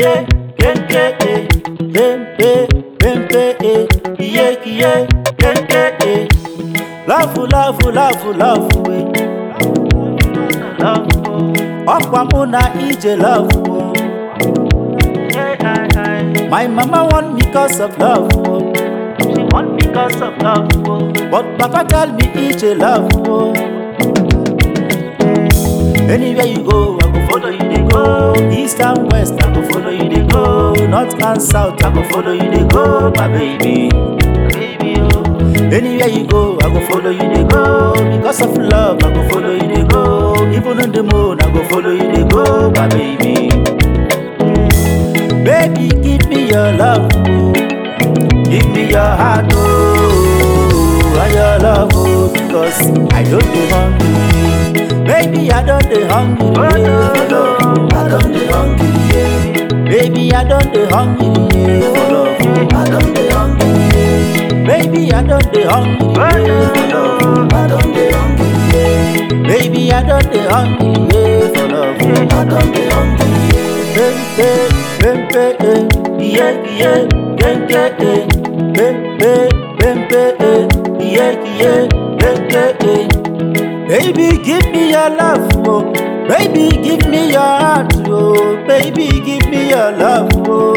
kie, kente eh, pempe, pempe eh, kie kie, kente eh. Love, love, love, love eh. Love, ọkwa mụ na ije love oh. My mama want me cause of love oh. She want me cause of love oh. But papa tell me ije love oh. Anywhere you go, I go follow you dey go. East and west, I go follow you dey go. North and south, I go follow you dey go, my baby. Baby, oh. Anywhere you go, I go follow you dey go. Because of love, I go follow you dey go. Even on the moon, I go follow you dey go, my baby. Baby, give me your love, oh. give me your heart, oh, and your love, oh, because I don't dey hungry. Baby, I don't dey hungry, yeah, for love. I don't dey hungry, yeah. Baby, I don't dey hungry, yeah, for love. I don't dey hungry, yeah. Baby, I don't dey hungry, yeah, for love. I don't dey hungry, yeah. Baby, I don't dey hungry, yeah, for love. I don't dey hungry, yeah. Pempe, pempe, eh, yeah, yeah, kente, eh, pempe, pempe, eh, yeah, yeah, kente, eh. Baby, give me your love, oh. Baby, give me your heart, oh. Baby, give me your love, oh.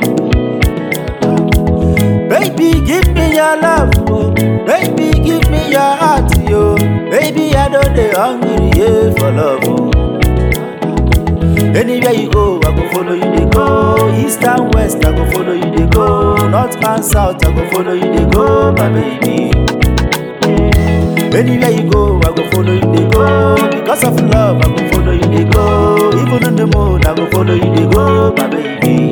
Baby, give me your love, oh. Baby, give me your heart, yo. Baby, I don't dey hungry, yeah, for love, oh. Anywhere you go, I go follow you dey go. East and west, I go follow you dey go. North and south, I go follow you dey go, my baby. Anywhere you go, I go follow you dey go. Because of love, I go follow you dey go. Even on the moon, I go follow you dey go, my baby.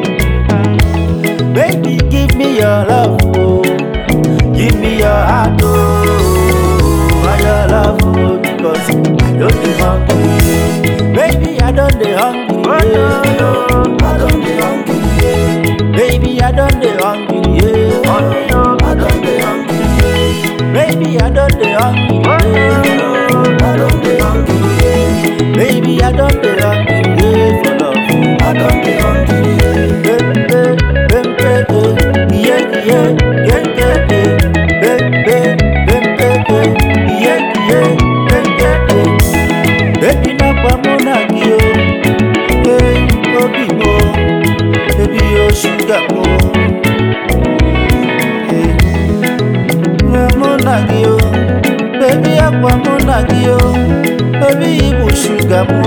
Baby, give me your love, oh. Give me your heart, oh. And your love, oh. Because I don't dey hungry. Baby, I don't dey hungry, yeah. I don't dey hungry, yeah. Baby, I don't dey hungry, yeah. I don't dey hungry, yeah. Baby, I don't dey hungry, yeah. I don't dey hungry, yeah. Baby, I don't dey hungry, yeah. For love, I don't dey hungry, yeah. Pempe, pempe, eh, yeah, yeah, kente, eh. Pempe, pempe, eh, yeah, yeah, kente, eh. Baby, na pamona gị o, hey, obi mo, baby, o sugar mo. Hey. mụ na gị o bebi akwa mụ na gị o bebi ịbụ shuga m